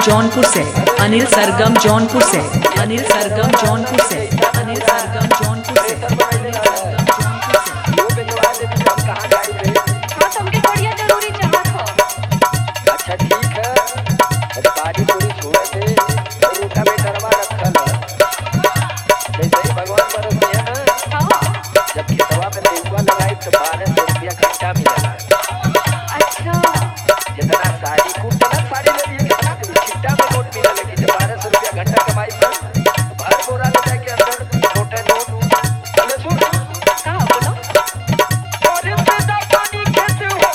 जौनपुर से अनिल सरगम जौनपुर से अनिल सरगम जौनपुर से अनिल सरगम जौनपुर से अनिल सरगम जौनपुर से वो भिजवा दे तो हम कहाँ जाई रे हाँ तो हमके बढ़िया जरूरी चाहत हो अच्छा ठीक है अरे गाड़ी पूरी छोड़ दे और रूटा में डरवा रखल है जैसे ही भगवान बरस है ना हाँ जब खेतवा में नेहुआ लगाई तो बारह सौ रुपया घंटा मिला अच्छा जितना साड़ी कूट ना साड़ी ले लिए कितना के छिट्टा में नोट मिला लेकिन जब बारह सौ रुपया घंटा कमाई पर भर बोरा ले जाके अंदर छोटे नोट चले सुन कहाँ बोलो और पैदा पानी खेत हो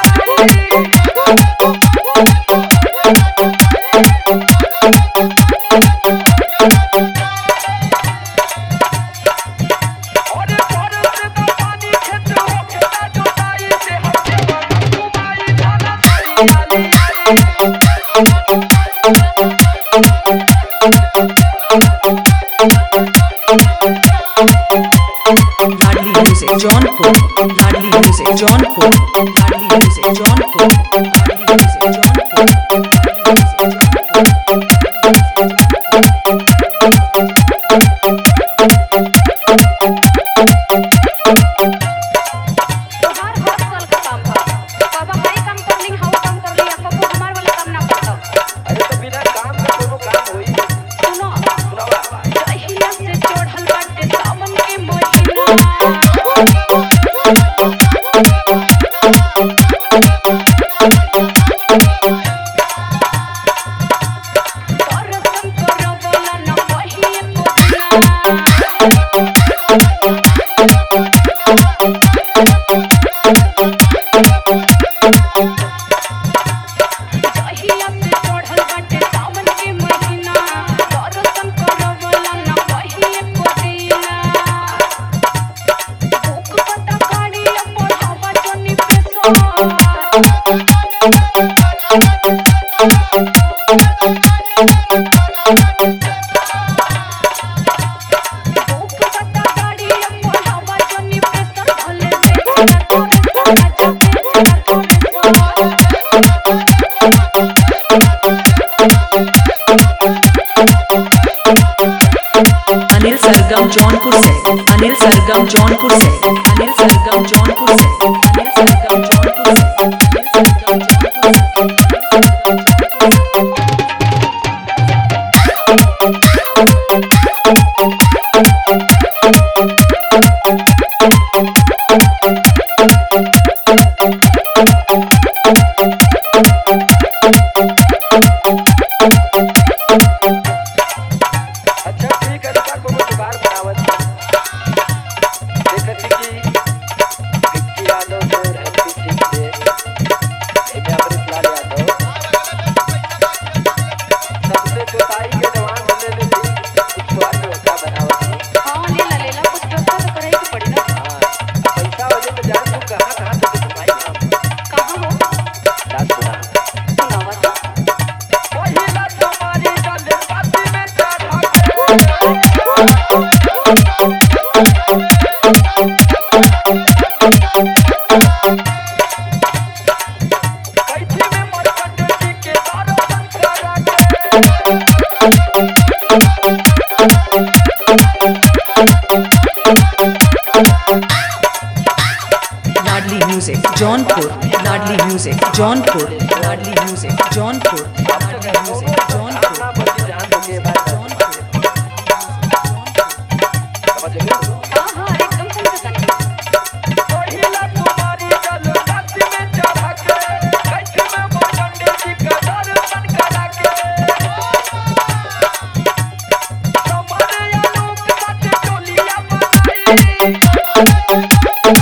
गया और भारत से तो पानी खेत हो गया जोताई से हम घुमाई धाना साड़ी वाली Ladli music Jaunpur Ladli music Jaunpur Ladli music Jaunpur Ladli music Jaunpur Ladli music तोहार हर साल का काम बा बाबा हाई काम कर ली हाउ काम कर ली अब को हमार वाला काम ना करता अरे तो बिना काम का कोनो काम होई सुनो सुनावा दहिया से चढ़ल बाटे सावन के महीना दर्शन करवला न पहिए पुछना दहिया से चढ़ल बाटे सावन के महीना दर्शन करवला न पहिए पुछना भूख पता गाड़ी बढ़ावा जनी पे भूख पता गाड़ी बढ़ावा जनी पे सर भले दे तोरे तोरे अनिल सरगम जौनपुर से अनिल सरगम जौनपुर से अनिल सरगम जौनपुर से अनिल सरगम जौनपुर से अनिल सरगम जौनपुर से अच्छा ठीक है का कोनो जुगाड़ बनावत देखत कि विक्की यादव से रहती ठीक से एक अमृत लाल यादव सबसे जोताई के जवान होने ले भी कुछ जुगाड़ व्यवस्था बनावत हां लेला लेला कुछ व्यवस्था तो करे के पड़ी ना हाँ पैसा वजह तो जान तू कहाँ कहाँ से कमाई हम कहां हो बात सुना सुनावा तो पहिला तुम्हारी गल पाती में चढ़ा कैथी में मरकट जी के दारो संस्कारा के Ladli music Jaunpur Ladli music Jaunpur Ladli music Jaunpur Ladli music Jaunpur अपना बच्ची जान दो के बाद समझ लो हां हां एकदम समझ सकनी पहिला तुम्हारी गल पाती में चढ़ा के कैथी में मरकट जी के दारो संस्कारा के तुम्हारे आलोक सच टोलिया बनाई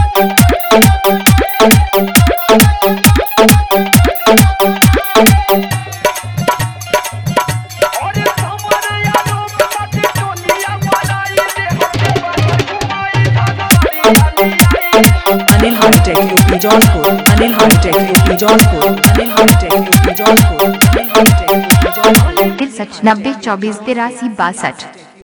और हमारे आलोक सच टोलिया बनाई दे हमके पर घुमाई धागारी वाली Anil hitech UP Jaunpur Anil hitech UP Jaunpur Anil hitech UP Jaunpur Anil hitech UP Jaunpur तिरसठ नब्बे चौबीस तिरासी बासठ